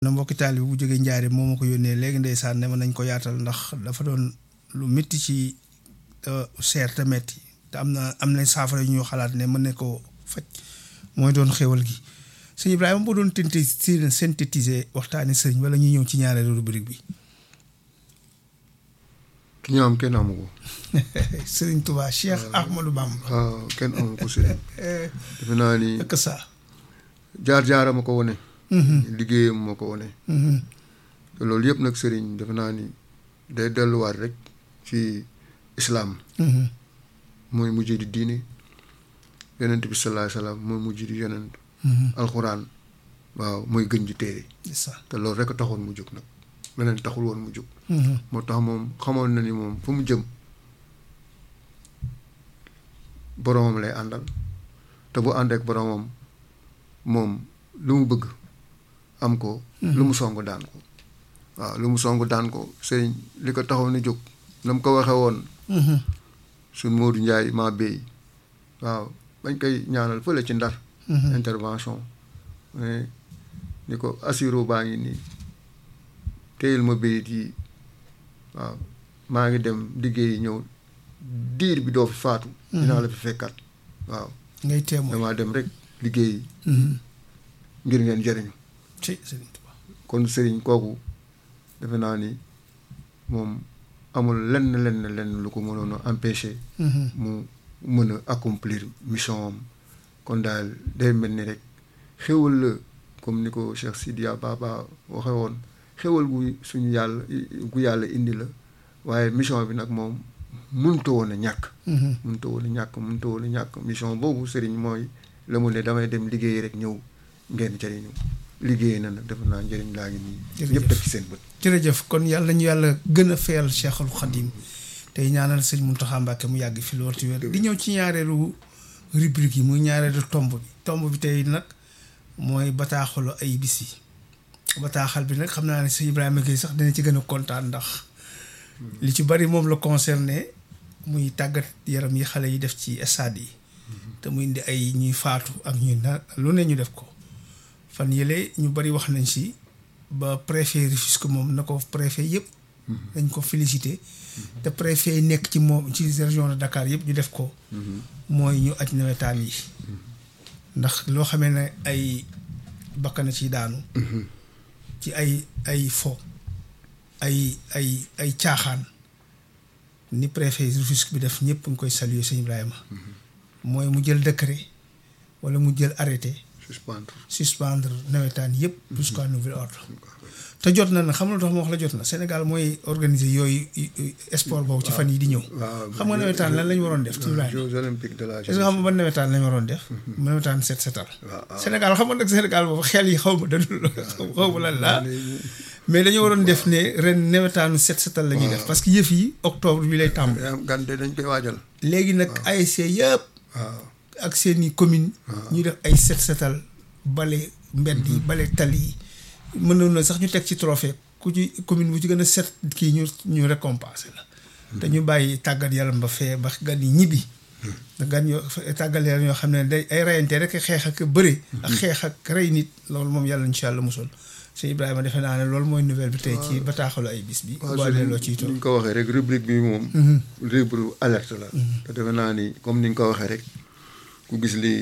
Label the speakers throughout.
Speaker 1: na mbokki taalibe bu jógee njaare moo ma ko yónnee léegi ndeysaan ne ma nañ ko yaatal ndax dafa doon lu métti ci seer te metti te am na am na saafara yu ñu xalaat ne mën ne ko faj mooy doon xéwal gi sëñ Ibrahima boo doon tenti synthétiser waxtaani sëriñ wala ñuy ñëw ci ñaareelu rubrique bi
Speaker 2: ki ñu am kenn amu ko.
Speaker 1: sëriñ Touba Cheikh Ahmadou Bamba.
Speaker 2: waaw kenn amu ko sëriñ. defe naa ni
Speaker 1: que ça.
Speaker 2: jaar jaara ma ko wone liggéeyam moo ko wone te loolu yëpp nag sëriñ defe naa ni day delluwaat rek ci islaam mooy mujj di diine yonent bi sallallahu alayhi wasallam mooy mujj di yonent alxuraan waaw mooy gën ji téere te loolu rek a taxoon mu jóg nag leneen taxul woon mu jóg moo tax moom xamoon na ni moom fu mu jëm boromam lay àndal te bu àndeek boromam moom lu mu bëgg am ko lu mu song daan ko waaw lu mu song daan ko sëriñ li ko taxaw ni jóg na mu ko waxee woon suñ Modou Ndiaye maa béy waaw bañ koy ñaanal fële ci ndar intervention mais ni ko assiro baa ngi nii téyel ma béyit yi waaw maa ngi dem liggéeyi ñëw diir bi doo fi faatu dinaa la fi fekkat waaw
Speaker 1: ngay témoin
Speaker 2: damaa dem rek liggéeyi ngir ngeen jëriñu
Speaker 1: ci sëriñ Touba
Speaker 2: kon sëriñ kooku defe naa ni moom amul lenn lenn lenn lu ko mënoon a empêcher mu mën a accomplir mission am kon daal day mel ni rek xéwal la comme ni ko Cheikh Sidiya Baba waxe woon xéwal gu suñu yàlla gu yàlla indi la waaye mission bi nag moom mënta woon a ñàkk mënta woon a ñàkk mënta woon a ñàkk mission boobu sëriñ mooy la mu ne damay dem liggéey rek ñëw ngeen jëriñu liggéey na nag defe naa njëriñ laa ngi nii ñëpp def ci seen bët
Speaker 1: jërëjëf kon yàlla ñu yàlla gën a feyal Cheikhul Khadim tey ñaanal sëñ Mountakha Mbacké mu yàgg fi loolu ci wér di ñëw ci ñaareelu rubrique yi muy ñaareelu tomb bi tomb bi tey nag mooy bataaxalu ay bis yi bataaxal bi nag xam naa ne sëñ Ibrahima Gueye sax dina ci gën a kontaan ndax li ci bari moom la concerné muy tàggat yaram yi xale yi def ci stade yi te mu indi ay ñuy faatu ak ñuy na lu ne ñu def ko fan yële ñu bari wax nañ si ba préfet Rufisque moom na ko préfet yëpp dañ ko félicité te préfet yi nekk ci moom ci région de Dakar yëpp ñu def ko mooy ñu aj nawetaan yi ndax loo xamee ne ay bakkana ci daanu ci ay ay fo ay ay ay caaxaan ni préfet Rufisque bi def ñëpp nga koy saluer sëñ Ibrahima mooy mu jël décret wala mu jël arrêté
Speaker 2: suspendre
Speaker 1: suspendre nawetaan yëpp jusqu'à nouvel ordre te jot na nag xam nga lu tax ma wax la jot na Sénégal mooy organiser yooyu sport boobu ci fan yi di ñëw xam nga nawetaan lan la ñu waroon def ci
Speaker 2: Jeux olympiques de la
Speaker 1: est-ce que xam nga ban nawetaan la ñu waroon def nawetaan set setal Sénégal xam nga nag Sénégal boobu xel yi xaw ma dadul xaw ma lan la mais dañu waroon def ne ren nawetaanu set setal la ñuy def parce que yëf yi octobre bi lay tàmbali
Speaker 2: gan de dañ koy waajal
Speaker 1: léegi nag ASC yëpp
Speaker 2: waaw
Speaker 1: ak seeni commune ñu def ay set setal bale mbedd yi bale tali yi mënoon na sax ñu teg ci trophée ku ci commune bu ci gën a set kii ñu ñu récompensé la te ñu bàyyi tàggat yaram ba fee ba gan yi ñibbi gan yoo tàggat yaram yoo xam ne day ay reyante rek xeex ak bëre ak xeex ak rey nit loolu moom yàlla incha allah musul sëñ Ibrahima defe naa ne loolu mooy nouvelle bi tey ci bataaxalu ay bis bi boo delloo ciy toog
Speaker 2: ni nga ko waxee rek rubrique bi moom rubrique alerte la te defe naa ni comme ni nga ko waxee rek ku gis li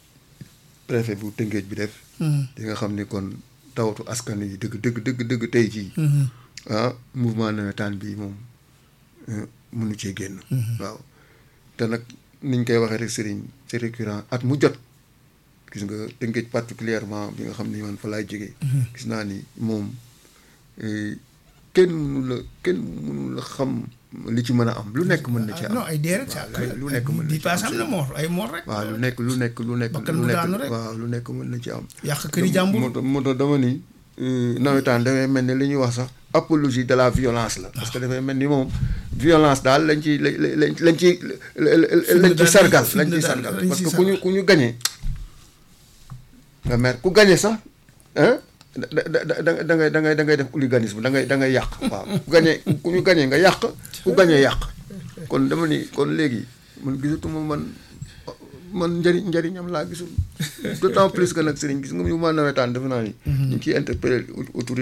Speaker 2: préfet bu Tëngéej bi def di nga xam ni kon tawatu askan yi dëgg dëgg dëgg dëgg tey jii ah mouvement nawetaan bi moom mënu cee génn waaw te nag niñ koy waxee rek sëriñ c'est récurrent at mu jot gis nga Tëngéej particulièrement bi nga xam ni man fa laay jógee gis naa ni moom kenn mënu la kenn mënu la xam li ci mën a am lu nekk mën na ci am
Speaker 1: non ay dee rek
Speaker 2: lu nekk mën na
Speaker 1: di
Speaker 2: ci
Speaker 1: paas
Speaker 2: am
Speaker 1: am na moor ay moor rek
Speaker 2: waaw lu nekk lu nekk lu nekk
Speaker 1: Bakkan
Speaker 2: lu
Speaker 1: bu
Speaker 2: nekk
Speaker 1: daanu rek.
Speaker 2: waaw lu nekk mën na ci am
Speaker 1: yàq këri jàmbur
Speaker 2: moo tax moo tax dama ni nawetaan dafay mel ni li ñuy wax sax apologie de la violence la parce que dafay mel ni moom violence daal lañ ci lañ lañ ci lañ ci sargal lañ ci sargal parce que ku ñu ku ñu gañee nga mer ku gañee sax ah da da da da ngay da ngay da ngay def hooliganisme da ngay da ngay yàq waaw ku gañee ku ñu gañee nga yàq ku gañee yàq kon dama ni kon léegi man gisatuma man man njëriñ njëriñam laa gisul d'autant plus que nag sëriñ gis nga mu ma nawetaan defe naa ni ñu ngi ciy interpellé autorité